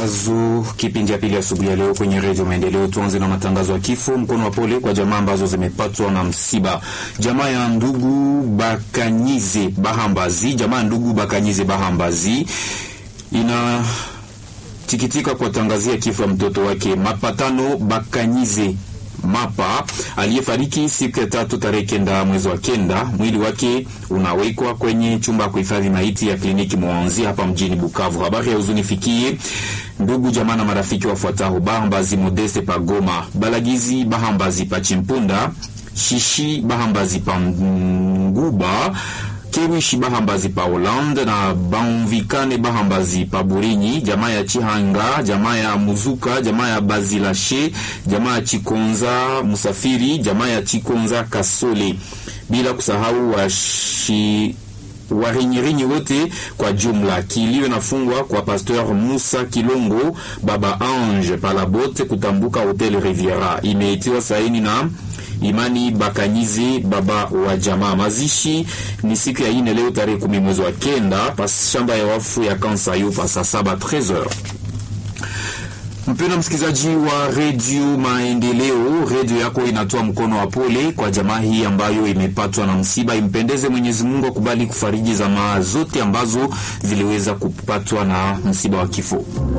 matangazo kipindi ya pili asubuhi ya leo kwenye redio Maendeleo. Tuanze na matangazo ya kifo. Mkono wa pole kwa jamaa ambazo zimepatwa na msiba. Jamaa ya ndugu Bakanyize Bahambazi, jamaa ya ndugu Bakanyize Bahambazi ina tikitika kuwatangazia kifo ya mtoto wake Mapatano Bakanyize Mapa aliyefariki siku ya tatu tarehe kenda mwezi wa kenda. Mwili wake unawekwa kwenye chumba ya kuhifadhi maiti ya kliniki Mwanzi hapa mjini Bukavu. Habari ya huzuni fikie ndugu jamaa na marafiki wafuatao: Bahambazi Modeste Pagoma, Balagizi Bahambazi Pachimpunda, Shishi Bahambazi Panguba Kewishi Bahambazi pa Holande na Bamvikane Bahambazi pa Burinyi, jamaa ya Chihanga, jamaa ya Muzuka, jamaa ya Bazilashe, jamaa ya Chikonza Musafiri, jamaa ya Chikonza Kasole, bila kusahau washi warinyirinyi wote kwa jumla. Kilio nafungwa kwa Pasteur Musa Kilongo Baba Ange Palabote kutambuka Hotel Riviera, imeitiwa saini na Imani Bakanyize baba wa jamaa. Mazishi ni siku ya ine leo tarehe kumi mwezi wa kenda pas shamba ya wafu ya Kansayo pa saa saba 13h. Mpendwa msikilizaji wa redio Maendeleo, redio yako inatoa mkono wa pole kwa jamaa hii ambayo imepatwa na msiba. Impendeze Mwenyezi Mungu akubali kufariji jamaa zote ambazo ziliweza kupatwa na msiba wa kifo.